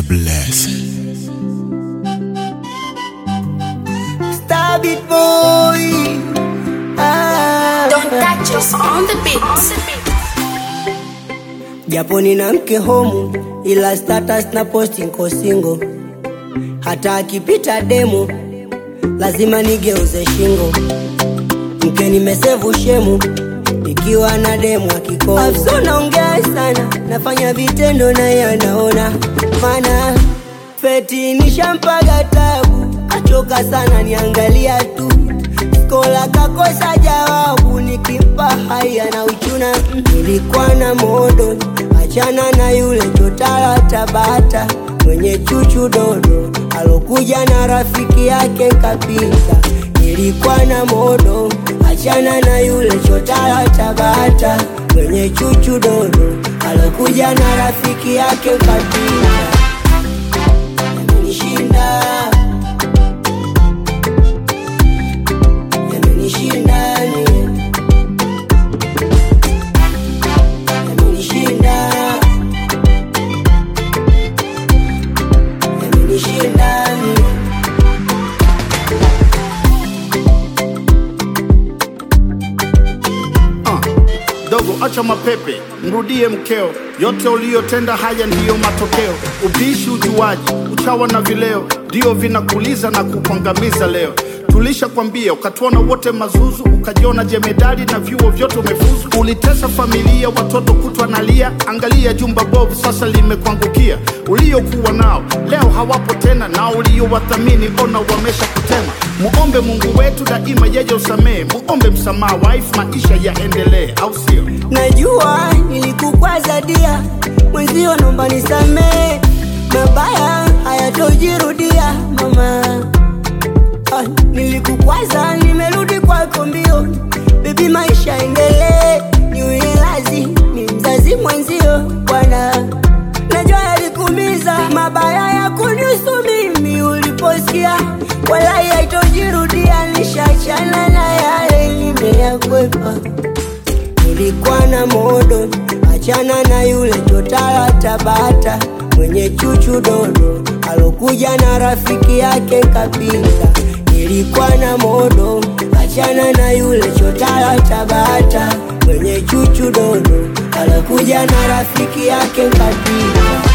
blessing. Stab it boy. Ah. Don't touch us on the beat. Japo nina mke homu ila status na posti nko single. Hata akipita demo lazima nigeuze shingo. Mke nimesevu shemu ikiwa na demo akikomo. Afso naongea sana, nafanya vitendo na yeye anaona. Mana feti nishampaga tabu, achoka sana niangalia tu. Skola kakosa jawabu, nikimpa haya na uchuna. Mm, Nilikuwa na modo, achana na yule chotara Tabata mwenye chuchu dodo, alokuja na rafiki yake kapita. Nilikuwa na modo, achana na yule chotara Tabata mwenye chuchu dodo, alokuja na rafiki yake kapita. Yamenishinda, yamenishinda ni yamenishinda, yamenishinda ni Ah, dogo acha mapepe, mrudie mkeo. Yote uliyotenda haya ndiyo matokeo. Ubishi, ujuaji, uchawa na vileo ndio vinakuliza na kukuangamiza leo. Tulishakwambia ukatuona wote mazuzu, ukajiona jemedali na vyuo vyote umefuzu. Ulitesa familia, watoto kutwa nalia. Angalia jumba bovu sasa limekuangukia. Uliokuwa nao leo hawapo tena, na uliowathamini ona wamesha kutema. Muombe Mungu wetu daima, yeye usamehe. Muombe msamaha, wife, maisha yaendelee, au sio? Najua nilikukwaza dia, mwenzio naomba nisamee, mabaya hayatojirudia mama. Ah, nilikukwaza, nimerudi kwako mbio, bebi, maisha endelee, niwe lazi ni mzazi mwenzio bwana. Najua yalikumiza mabaya ya kunihusu mimi, uliposikia wala haitojirudia, nishachana na yale nimeyakwepa nilikuwa na modo, achana na yule chotara Tabata mwenye chuchu dodo, alokuja na rafiki yake kapita. Nilikuwa na modo, achana na yule chotara Tabata mwenye chuchu dodo, alokuja na rafiki yake kapita.